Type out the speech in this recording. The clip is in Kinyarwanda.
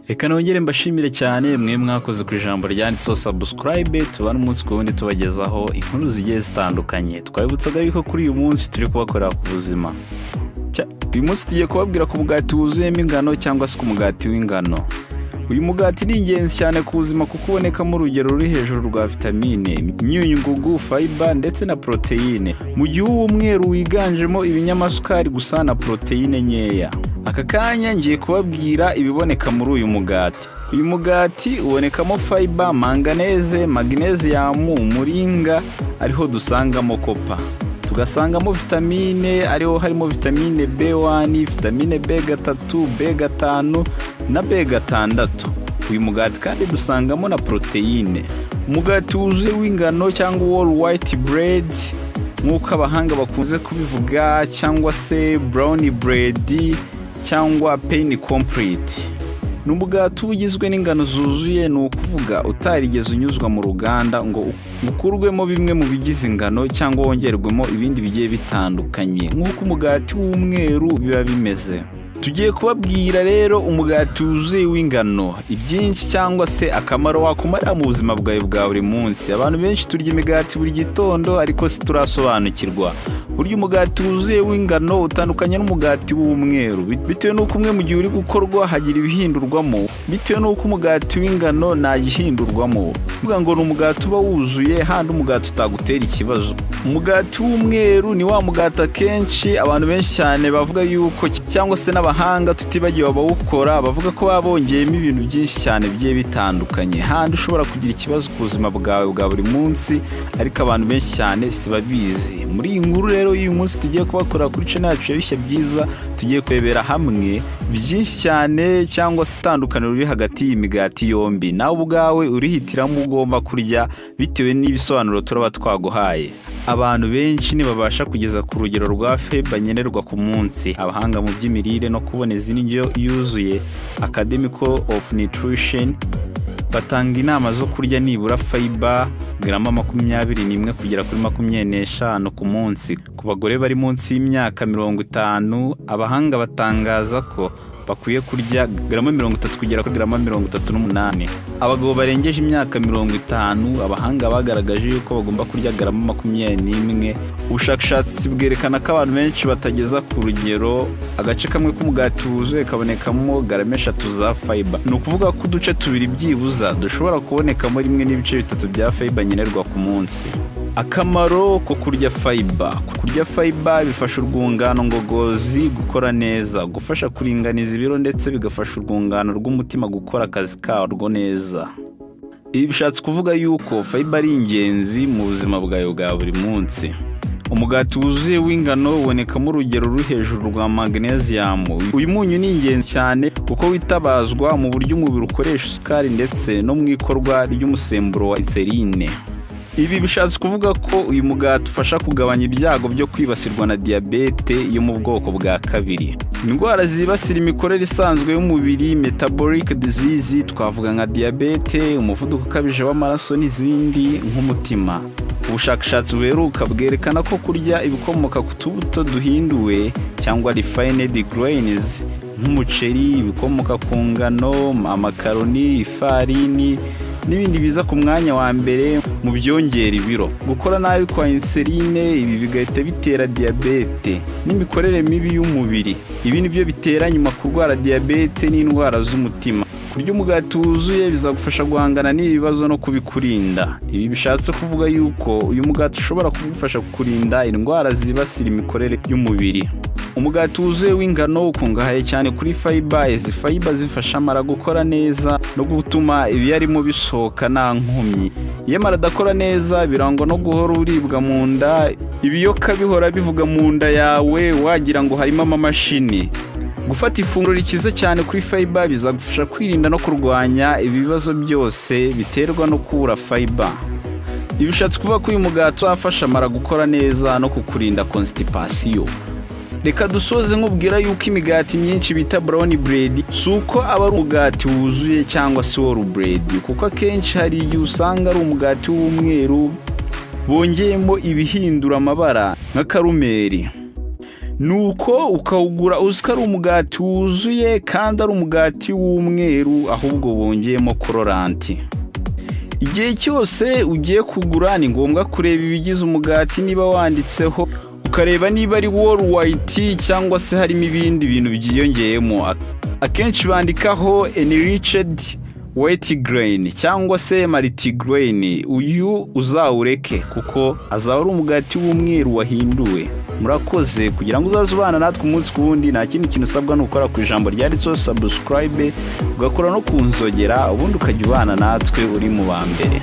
reka nongere mbashimire cyane mwe mwakoze ku ijambo ryanditseho sabusikarayibe tubane umunsi ku wundi tubagezaho inkuru zigiye zitandukanye twabibutsaga yuko kuri uyu munsi turi kubakorera ku buzima uyu munsi tugiye kubabwira ku mugati wuzuyemo ingano cyangwa se ku mugati w'ingano uyu mugati ni ingenzi cyane ku buzima kuko ubonekamo urugero ruri hejuru rwa vitamine imyunyu ngugu fayiba ndetse na poroteyine mu gihe uw'umweru wiganjemo ibinyamasukari gusa na poroteyine nkeya aka kanya ngiye kubabwira ibiboneka muri uyu mugati uyu mugati ubonekamo fayiba manganeze magneziyamu umuringa ariho dusangamo kopa tugasangamo vitamine ariho harimo vitamine b1 vitamine b3 b5 na b6 uyu mugati kandi dusangamo na poroteyine umugati wuzuye w'ingano cyangwa wall white bread nk'uko abahanga bakunze kubivuga cyangwa se brown bread cyangwa pain complete ni umugati uba ugizwe n'ingano zuzuye ni ukuvuga utarigeze unyuzwa mu ruganda ngo ukurwemo bimwe mu bigize ingano cyangwa wongerwemo ibindi bigiye bitandukanye nk'uko umugati w'umweru biba bimeze tugiye kubabwira rero umugati wuzuye w'ingano ibyinshi cyangwa se akamaro wakumarira mu buzima bwawe bwa buri munsi abantu benshi turya imigati buri gitondo ariko si turasobanukirwa burya umugati wuzuye w'ingano utandukanye n'umugati w'umweru bitewe n'uko umwe mu gihe uri gukorwa hagira ibihindurwamo bitewe n'uko umugati w'ingano nta gihindurwamo kuvuga ngo ni umugati uba wuzuye handi umugati utagutera ikibazo umugati w'umweru ni wa mugati akenshi abantu benshi cyane bavuga yuko cyangwa se n'abahanga tutibagiwe abawukora bavuga ko baba bongeyemo ibintu byinshi cyane bigiye bitandukanye handi ushobora kugira ikibazo ku buzima bwawe bwa buri munsi ariko abantu benshi cyane si babizi muri iyi nkuru rero uyu munsi tugiye kubakora kuri cano yacu bishya byiza tugiye kurebera hamwe byinshi cyane cyangwa se itandukaniro riri hagati y'imigati yombi nawe ubwawe urihitiramo ugomba kurya bitewe n'ibisobanuro turaba twaguhaye abantu benshi ntibabasha kugeza ku rugero rwa feba nkenerwa ku munsi abahanga mu by'imirire no kuboneza indyo yuzuye academical of nutrition batanga inama zo kurya nibura fayiba garama makumyabiri n'imwe kugera kuri makumyabiri n'eshanu ku munsi ku bagore bari munsi y'imyaka mirongo itanu abahanga batangaza ko bakwiye kurya garama mirongo itatu kugera kuri garama mirongo itatu n'umunani abagabo barengeje imyaka mirongo itanu abahanga bagaragaje yuko bagomba kurya garama makumyabiri n'imwe ubushakashatsi bwerekana ko abantu benshi batageza ku rugero agace kamwe k'umugati wuzuye kabonekamo garama eshatu za fayiba ni ukuvuga ko uduce tubiri byibuza dushobora kubonekamo rimwe n'ibice bitatu bya fayiba nkenerwa ku munsi akamaro ko kurya fayiba kurya fayiba bifasha urwungano ngogozi gukora neza gufasha kuringaniza ibiro ndetse bigafasha urwungano rw'umutima gukora akazi karwo neza ibi bishatse kuvuga yuko fayiba ari ingenzi mu buzima bwawe bwa buri munsi umugati wuzuye w'ingano ubonekamo urugero ruri hejuru rwa magneziyamu uyu munyu ni ingenzi cyane kuko witabazwa mu buryo umubiri ukoresha isukari ndetse no mu ikorwa ry'umusemburo wa inserine ibi bishatse kuvuga ko uyu mugati ufasha kugabanya ibyago byo kwibasirwa na diyabete yo mu bwoko bwa kabiri indwara zibasira imikorere isanzwe y'umubiri metabolic disease twavuga nka diyabete umuvuduko ukabije w'amaraso n'izindi nk'umutima ubushakashatsi buheruka bwerekana ko kurya ibikomoka ku tubuto duhinduwe cyangwa refined grains nk'umuceri ibikomoka ku ngano amakaroni ifarini n'ibindi biza ku mwanya wa mbere mu byongera ibiro gukora nabi kwa inserine ibi bigahita bitera diyabete n'imikorere mibi y'umubiri ibi ni byo bitera nyuma kurwara diyabete n'indwara z'umutima kurya umugati wuzuye bizagufasha guhangana n'ibibazo no kubikurinda ibi bishatse kuvuga yuko uyu mugati ushobora kugufasha kurinda indwara zibasira imikorere y'umubiri umugati wuzuye w'ingano ukungahaye cyane kuri fayiba izi fayiba zifasha amara gukora neza no gutuma ibiyarimo bisohoka nta nkomyi iyo amara adakora neza birangwa no guhora uribwa mu nda ibiyoka bihora bivuga mu nda yawe wagira ngo harimo amamashini gufata ifunguro rikize cyane kuri fayiba bizagufasha kwirinda no kurwanya ibibazo byose biterwa no kubura fayiba ibishatse kuvuga ko uyu mugati wafasha amara gukora neza no kukurinda konsitipasiyo reka dusoze nkubwira yuko imigati myinshi bita brown bread si uko aba ari umugati wuzuye cyangwa se wall bread kuko akenshi hari igihe usanga ari umugati w'umweru bongeyemo ibihindura amabara nka karumeri nuko ukawugura uzi ko ari umugati wuzuye kandi ari umugati w'umweru ahubwo wongeyemo kororanti igihe cyose ugiye kugura ni ngombwa kureba ibigize umugati niba wanditseho ukareba niba ari worowayiti cyangwa se harimo ibindi bintu byiyongeyemo akenshi bandikaho eniricedi weti gereyini cyangwa se mariti gereyini uyu uzawureke kuko azaba ari umugati w'umweru wahinduwe murakoze kugira ngo uzaze ubana natwe umunsi ku wundi nta kindi kintu usabwa ni ugukora ku ijambo ryanditseho sabusikarayibe ugakora no ku nzogera ubundi ukajya ubana natwe uri mu ba mbere